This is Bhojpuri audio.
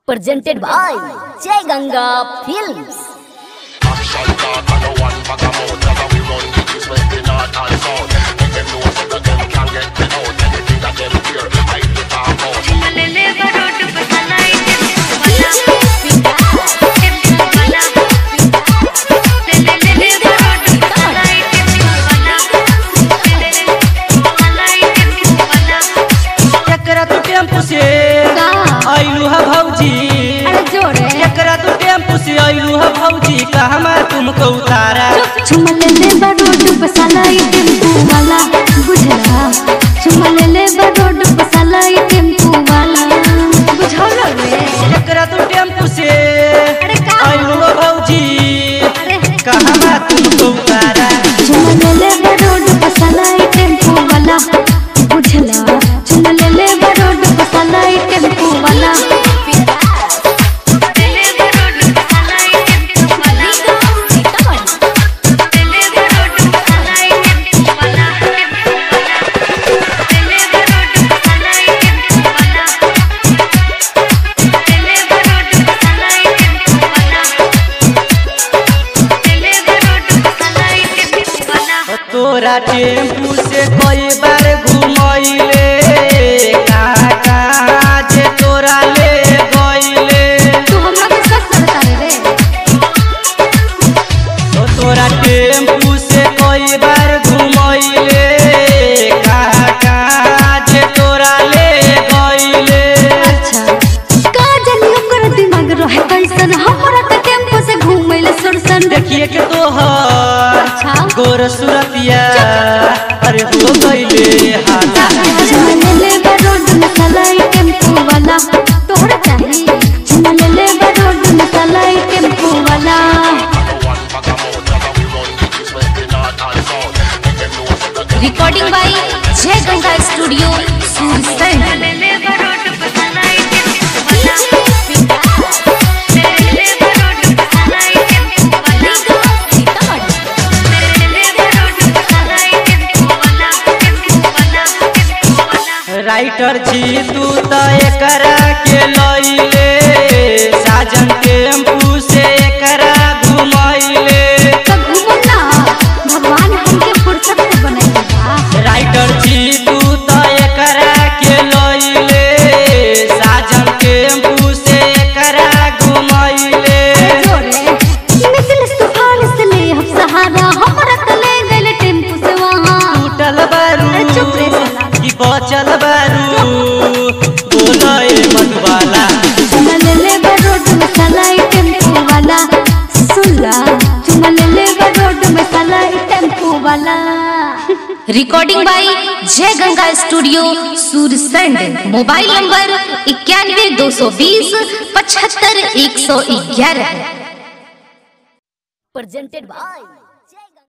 presented by Jai Ganga Films. Action talk and no one bag of mouth Cause we run the east, west, the north and south Make them know so that them can get me out Anything that them fear, I the talk out एकरा तू टेम्पू से आइलू है भौजी एकरा तू टेम्पू से आइलू है भौजी कहमा तुमको उतारा चुमलेले बरोड बसाला ई टेम्पू वाला बुझला चुमलेले बरोड बसाला ई टेम्पू वाला बुझल रे एकरा तू टेम्पू से अरे का? आइलू है भौजी अरे कहमा तुमको उतारा चुमलेले बरोड बसाला ई टेम्पू वाला बुझला चुमलेले बरोड बसाला ई टेम्पू वाला तोरा टेम्पू से कई बार घुमैले कहाँ कहाँ जे तोरा ले गइले तू हमरा के सच करता रे ओ तोरा टेम्पू से कई बार घुमैले कहाँ कहाँ जे तोरा ले गइले अच्छा का जानी ओकर दिमाग रहे कैसन हमरा त टेम्पो से घुमैले सुरसन देखिए के तोहर अच्छा गोर सुरतिया अरे हो गइले हाथा चुमलेले बरोड मसाला ई टेम्पो वाला तोहरा चाही चुमलेले बरोड मसाला ई टेम्पो वाला No one bag of mouth Cause we run the east, west, the north and south Make them know so that them Recording by Jai Ganga Studio, Sursand. Writer छी तू त एकरा के लइले साजन टेम्पू से एकरा घुमैले तो घूमो ना भगवान हमके फुर्सत से बनैले बा राइटर छी तू त एकरा के लइले साजन टेम्पू से एकरा घुमैले जोरे निकल तूफान से ले हम सहारा हमरा त ले गइल टेम्पो से वहां टूटल बारू अरे चुप रे साला। कि बचल बारू बोलए मधुबाला चुमलेले बरोड मसाला ई टेम्पो वाला सुनला चुमलेले बरोड मसाला ई टेम्पो वाला Recording by Jai Ganga Studio, Sursand. Mobile number इक्यानवे दो सौ बीस पचहत्तर एक सौ ग्यारह presented by